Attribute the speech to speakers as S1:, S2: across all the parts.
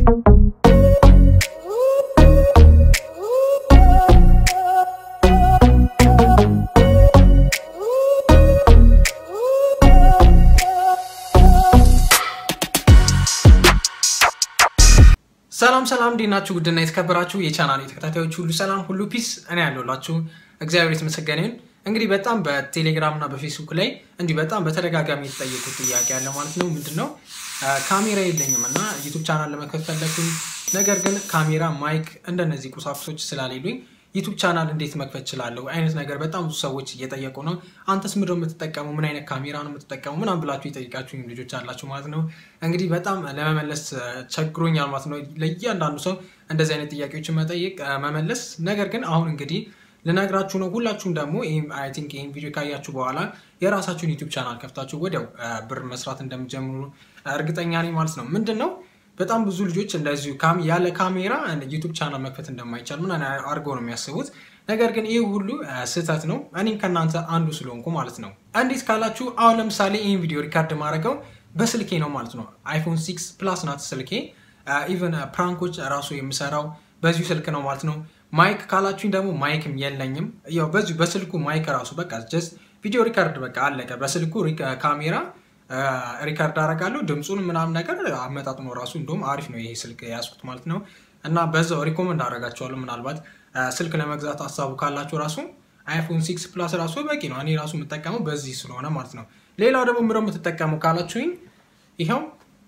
S1: ሰላም ሰላም፣ እንዴት ናችሁ? ውድና የተከበራችሁ የቻናል ተከታታዮች ሁሉ ሰላም ሁሉ ፒስ፣ እኔ ያለሁላችሁ እግዚአብሔር የተመሰገነ ይሁን። እንግዲህ በጣም በቴሌግራም እና በፌስቡክ ላይ እንዲህ በጣም በተደጋጋሚ የተጠየቁት ጥያቄ ያለ ማለት ነው። ምንድን ነው ካሜራ የለኝም እና ዩቱብ ቻናል ለመክፈት ፈለግኩኝ፣ ነገር ግን ካሜራ፣ ማይክ እንደነዚህ ቁሳቁሶች ስላሌሉኝ ዩቱብ ቻናል እንዴት መክፈት እችላለሁ? አይነት ነገር በጣም ብዙ ሰዎች እየጠየቁ ነው። አንተስ ምንድን ነው የምትጠቀመው? ምን አይነት ካሜራ ነው የምትጠቀመው? ምናምን ብላችሁ የጠየቃችሁኝ ልጆች አላችሁ ማለት ነው። እንግዲህ በጣም ለመመለስ ቸግሮኛል ማለት ነው። ለእያንዳንዱ ሰው እንደዚህ አይነት ጥያቄዎችን መጠየቅ መመለስ። ነገር ግን አሁን እንግዲህ ልነግራችሁ ነው። ሁላችሁም ደግሞ አይ ቲንክ ይህን ቪዲዮ ካያችሁ በኋላ የራሳችሁን ዩቱብ ቻናል ከፍታችሁ ወዲያው ብር መስራት እንደሚጀምሩ እርግጠኛ ነኝ ማለት ነው። ምንድን ነው በጣም ብዙ ልጆች እንደዚሁ ያለ ካሜራ ዩቱብ ቻናል መክፈት እንደማይቻል ምን አድርገው ነው የሚያስቡት። ነገር ግን ይህ ሁሉ ስህተት ነው። እኔም ከእናንተ አንዱ ስለሆንኩ ማለት ነው። እንዴት ካላችሁ አሁን ለምሳሌ ይህን ቪዲዮ ሪካርድ ማድረገው በስልኬ ነው ማለት ነው። አይፎን ሲክስ ፕላስ ናት ስልኬ። ኢቨን ፕራንኮች ራሱ የምሰራው በዚሁ ስልክ ነው ማለት ነው። ማይክ ካላችሁኝ ደግሞ ማይክም የለኝም። ያው በዚሁ በስልኩ ማይክ ራሱ በቃ ጀስት ቪዲዮ ሪካርድ በቃ አለቀ። በስልኩ ካሜራ ሪካርድ አደርጋለሁ ድምፁን ምናምን ነገር አመጣጥኖ ራሱ እንደውም አሪፍ ነው ይሄ ስልክ የያዝኩት ማለት ነው። እና በዛው ሪኮመንድ አደርጋቸዋለሁ። ምናልባት ስልክ ለመግዛት ሀሳቡ ካላችሁ ራሱ አይፎን ሲክስ ፕላስ ራሱ በቂ ነው። እኔ ራሱ የምጠቀመው በዚህ ስለሆነ ማለት ነው። ሌላው ደግሞ ምንድን ነው የምትጠቀመው ካላችሁኝ ይኸው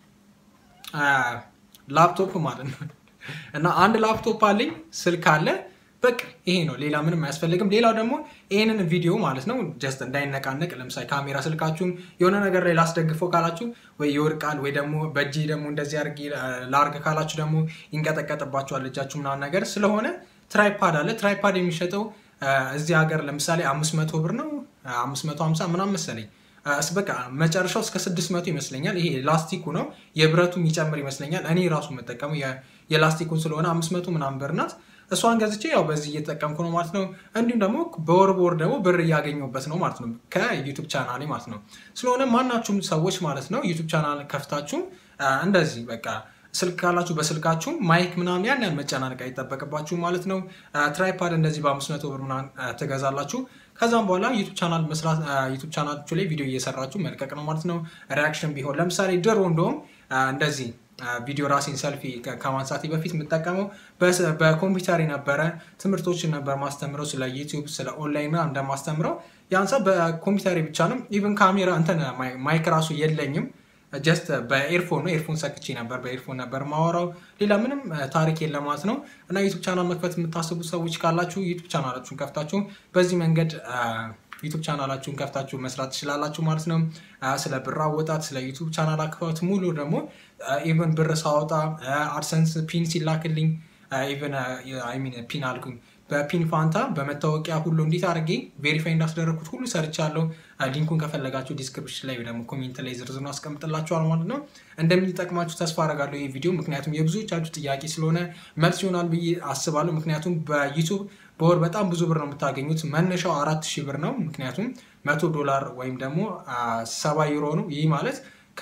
S1: ላፕቶፕ ማለት ነው። እና አንድ ላፕቶፕ አለኝ፣ ስልክ አለ በቃ ይሄ ነው። ሌላ ምንም አያስፈልግም። ሌላው ደግሞ ይህንን ቪዲዮ ማለት ነው ጀስት እንዳይነቃነቅ፣ ለምሳሌ ካሜራ ስልካችሁን የሆነ ነገር ላይ ላስደግፈው ካላችሁ ወይ ይወድቃል፣ ወይ ደግሞ በእጅ ደግሞ እንደዚህ አድርጌ ላርግ ካላችሁ ደግሞ ይንቀጠቀጥባችኋል እጃችሁ ምናምን ነገር ስለሆነ ትራይፓድ አለ። ትራይፓድ የሚሸጠው እዚህ ሀገር ለምሳሌ አምስት መቶ ብር ነው አምስት መቶ ሀምሳ ምናምን መሰለኝ በቃ መጨረሻው እስከ ስድስት መቶ ይመስለኛል። ይሄ ላስቲኩ ነው የብረቱ የሚጨምር ይመስለኛል። እኔ ራሱ የምጠቀመው የላስቲኩን ስለሆነ አምስት መቶ ምናምን ብር ናት። እሷን ገዝቼ ያው በዚህ እየተጠቀምኩ ነው ማለት ነው። እንዲሁም ደግሞ በወር በወር ደግሞ ብር እያገኘሁበት ነው ማለት ነው ከዩቱብ ቻናሌ ማለት ነው። ስለሆነ ማናችሁም ሰዎች ማለት ነው ዩቱብ ቻናል ከፍታችሁ እንደዚህ በቃ ስልክ ካላችሁ በስልካችሁ ማይክ ምናምን ያን ያን መጨናነቅ አይጠበቅባችሁ ማለት ነው። ትራይፓድ እንደዚህ በአምስት መቶ ብር ምናምን ትገዛላችሁ። ከዛም በኋላ ዩቱብ ቻናል መስራት ዩቱብ ቻናላችሁ ላይ ቪዲዮ እየሰራችሁ መልቀቅ ነው ማለት ነው። ሪያክሽን ቢሆን ለምሳሌ ድሮ እንደውም እንደዚህ ቪዲዮ ራሴን ሰልፊ ከማንሳቴ በፊት የምጠቀመው በኮምፒውተር ነበረ። ትምህርቶችን ነበር ማስተምረው ስለ ዩቲዩብ ስለ ኦንላይን ምናምን እንደማስተምረው ያንሳ በኮምፒውተሬ ብቻ ነው። ኢቨን ካሜራ እንትን ማይክ ራሱ የለኝም። ጀስት በኤርፎን ነው ኤርፎን ሰክቼ ነበር በኤርፎን ነበር ማወራው። ሌላ ምንም ታሪክ የለም ማለት ነው። እና ዩቱብ ቻናል መክፈት የምታስቡ ሰዎች ካላችሁ ዩቱብ ቻናላችሁን ከፍታችሁ በዚህ መንገድ ዩቱብ ቻናላችሁን ከፍታችሁ መስራት ትችላላችሁ ማለት ነው። ስለ ብር አወጣት፣ ስለ ዩቱብ ቻናል አክፋት ሙሉ ደግሞ ኢቨን ብር ሳወጣ አድሰንስ ፒን ሲላክልኝ ኢቨን ሚን ፒን አልኩኝ በፒን ፋንታ በመታወቂያ ሁሉ እንዴት አድርጌ ቬሪፋይ እንዳስደረግኩት ሁሉ ሰርቻለሁ። ሊንኩን ከፈለጋችሁ ዲስክሪፕሽን ላይ ደግሞ ኮሜንት ላይ ዝርዝሩን አስቀምጥላችኋል ማለት ነው። እንደሚጠቅማችሁ ተስፋ አደርጋለሁ ይህ ቪዲዮ፣ ምክንያቱም የብዙዎቻችሁ ጥያቄ ስለሆነ መልስ ይሆናል ብዬ አስባለሁ። ምክንያቱም በዩቱብ በወር በጣም ብዙ ብር ነው የምታገኙት። መነሻው አራት ሺህ ብር ነው። ምክንያቱም መቶ ዶላር ወይም ደግሞ ሰባ ዩሮ ነው። ይህ ማለት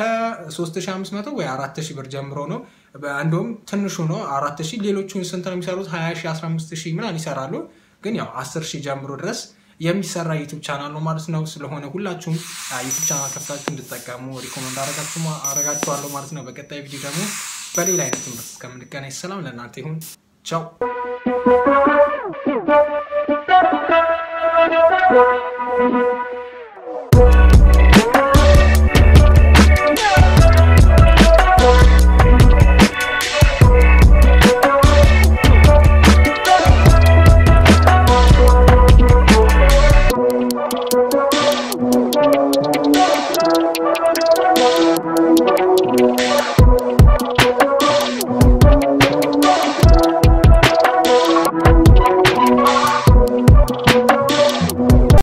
S1: ከ3500 ወይ 4000 ብር ጀምሮ ነው። እንደውም ትንሹ ነው 4000። ሌሎቹን ስንት ነው የሚሰሩት? 20 15000 ምናምን ይሰራሉ። ግን ያው 10000 ጀምሮ ድረስ የሚሰራ ዩቱብ ቻናል ነው ማለት ነው። ስለሆነ ሁላችሁም ዩቱብ ቻናል ከፍታችሁ እንድጠቀሙ ሪኮመንድ አረጋችኋለሁ ማለት ነው። በቀጣይ ቪዲዮ ደግሞ በሌላ አይነት ትምህርት እስከምንገናኝ ሰላም ለእናንተ ይሁን። ቻው